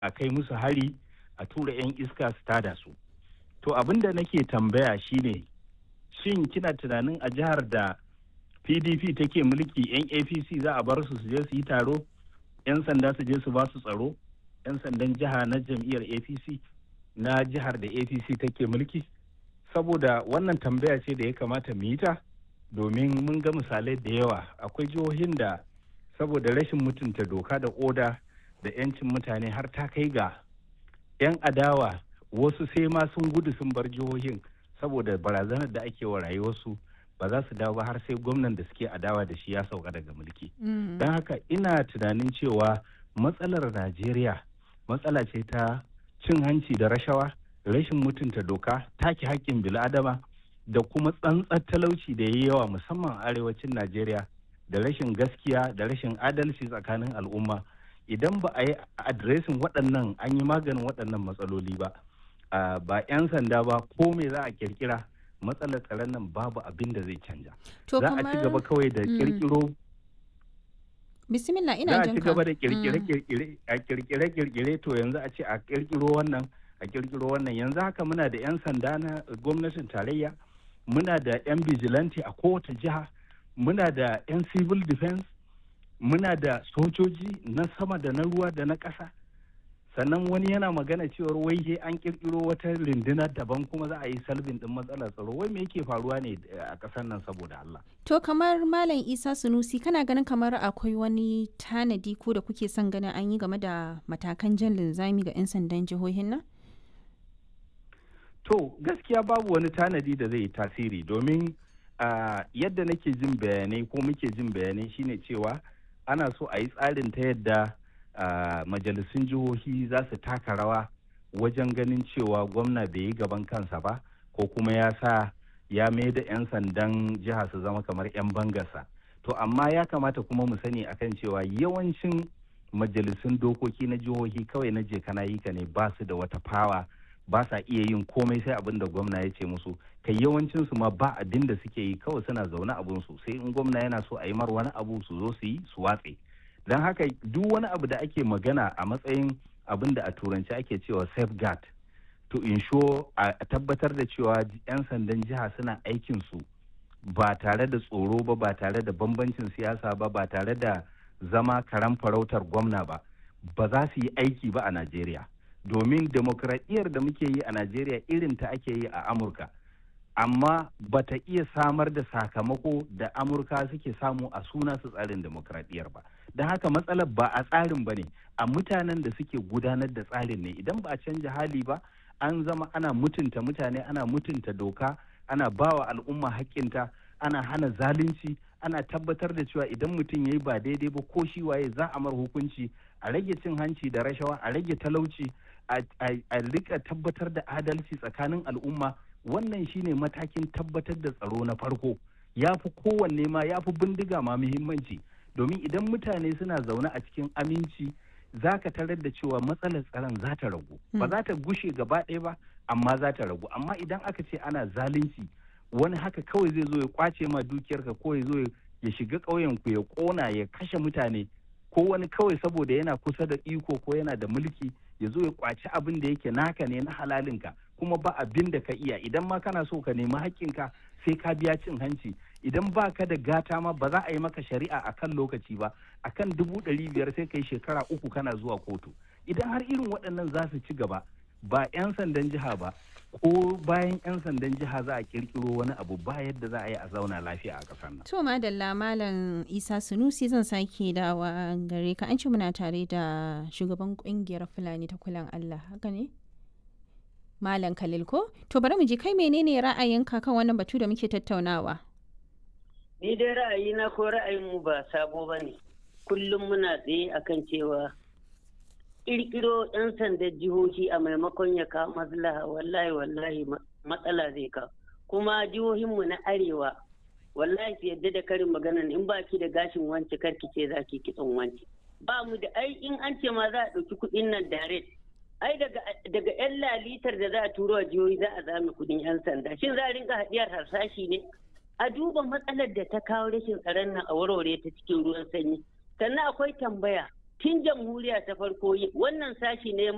a kai musu hari a tura 'yan iska su tada su to abin da nake tambaya shine shin kina tunanin a jihar da pdp take mulki 'yan apc za a bar su su je su yi taro 'yan sanda su je su ba su tsaro 'yan sandan jiha na jam'iyyar apc na jihar da apc take mulki saboda wannan tambaya ce da ya kamata mu yi ta domin mun ga misalai da yawa akwai jihohin da saboda rashin mutunta doka da oda da 'yancin mutane har ta kai ga 'yan adawa wasu sai ma sun gudu sun bar jihohin saboda barazanar da ake wa rayuwarsu ba za su dawo ba har sai gwamnan da suke adawa da shi ya sauka daga mulki don haka ina tunanin cewa matsalar najeriya matsala ce ta cin hanci da rashawa rashin mutunta doka take haƙƙin bil'adama da kuma tsantsar talauci da ya yi yawa musamman a arewacin najeriya da rashin gaskiya da rashin adalci tsakanin al'umma idan ba a yi adiresin waɗannan an yi maganin waɗannan matsaloli ba ba 'yan sanda ba ko me za a kirkira matsalar tsaron nan babu abin da zai canja za a ci gaba kawai da kirkiro bismillah ina za a jin ci ka gaba da kirkire-kirkire a kirkire-kirkire to yanzu a ce a kirkiro wannan a kirkiro wannan yanzu haka muna da 'yan sanda na gwamnatin tarayya muna da 'yan vigilante a kowace jiha muna da 'yan civil defense muna da sojoji na sama da na ruwa da na ƙasa sannan wani yana magana cewar wai he an kirkiro wata rundunar daban kuma za a yi salbin din matsalar tsaro wai me yake faruwa ne a ƙasar nan saboda Allah to kamar malam isa sunusi kana ganin kamar akwai wani tanadi ko da kuke son ganin an yi game da matakan jan linzami ga 'yan sandan jihohin nan to gaskiya babu wani tanadi da zai yi tasiri domin ah, yadda nake jin bayanai ko muke jin bayanai shine cewa ana so a yi tsarin ta yadda ah, majalisun jihohi za su taka rawa wajen ganin cewa gwamna bai yi gaban kansa ba ko kuma ya sa ya mai da 'yan sandan jiha su zama kamar 'yan bangarsa to amma ya kamata kuma mu sani akan cewa yawancin majalisun dokoki na jihohi kawai na je kana yi ka ne ba su da wata fawa ba sa iya yin komai sai abin da gwamna ya ce musu kai yawancin su ma ba abin da suke yi kawai suna zaune abun su sai in gwamna yana so a yi mar wani abu su zo su yi su watse don haka duk wani abu da ake magana a matsayin abin da a turanci ake cewa safeguard to ensure a tabbatar da cewa 'yan sandan jiha suna aikin su ba tare da tsoro ba ba tare da bambancin siyasa ba ba tare da zama karan farautar gwamna ba ba za su yi aiki ba a najeriya domin demokradiyyar da muke yi a najeriya irin ta ake yi a amurka amma ba ta iya samar da sakamako da amurka suke samu a suna su tsarin demokradiyyar ba don haka matsalar ba a tsarin ba ne a mutanen da suke gudanar da tsarin ne idan ba a canja hali ba an zama ana mutunta mutane ana mutunta doka ana bawa al'umma haƙƙinta ana hana zalunci ana tabbatar da cewa idan mutum ya yi ba daidai ba ko shi waye za a mar hukunci a rage cin hanci da rashawa a rage talauci a rika tabbatar da adalci tsakanin al'umma wannan shine matakin tabbatar da tsaro na farko ya fi kowanne ma ya fi bindiga ma muhimmanci domin idan mutane suna zaune a cikin aminci za ka tarar da cewa matsalar tsaron za ta ragu ba za ta gushe gaba ɗaya ba amma za ta ragu amma idan aka ce ana zalunci wani haka kawai zai zo ya kwace ma dukiyarka ko ya zo ya shiga ƙauyen ku ya ƙona ya kashe mutane ko wani kawai saboda yana kusa da iko ko yana da mulki ya zo ya kwaci abin da yake naka ne na halalinka kuma ba abin da ka iya idan ma kana so ka nemi haƙƙinka sai ka biya cin hanci idan ba ka da gata ma ba za a yi maka shari'a a kan lokaci ba a kan dubu ɗari biyar sai ka yi shekara uku kana zuwa kotu idan har irin waɗannan za su ci gaba ba 'yan sandan jiha ba ko bayan 'yan sandan jiha za a kirkiro wani abu ba yadda za a yi a zauna lafiya a ƙasar nan. To madalla malam Isa Sunusi zan sake dawa gare ka an ce muna tare da shugaban kungiyar Fulani ta kulan Allah haka ne? Malam Khalil ko? To bari mu ji kai menene ra'ayinka kan wannan batu da muke tattaunawa? Ni dai ra'ayina ko ra'ayinmu ba sabo ba ne. Kullum muna tsaye akan cewa ƙirƙiro 'yan sandan jihohi a maimakon ya kawo maslaha wallahi wallahi matsala zai kawo. Kuma jihohinmu na arewa wallahi su yadda da karin maganan in ba ki da gashin wance karki ce za ki kitson wance. Ba mu da ai in an ce ma za a ɗauki kuɗin nan direct ai daga yan lalitar da za a turo a jihohi za a zame kudin yan sanda shin za a rinka hadiyar harsashi ne a duba matsalar da ta kawo rashin tsaron nan a warware ta cikin ruwan sanyi sannan akwai tambaya tun jamhuriya ta farko wannan sashi ne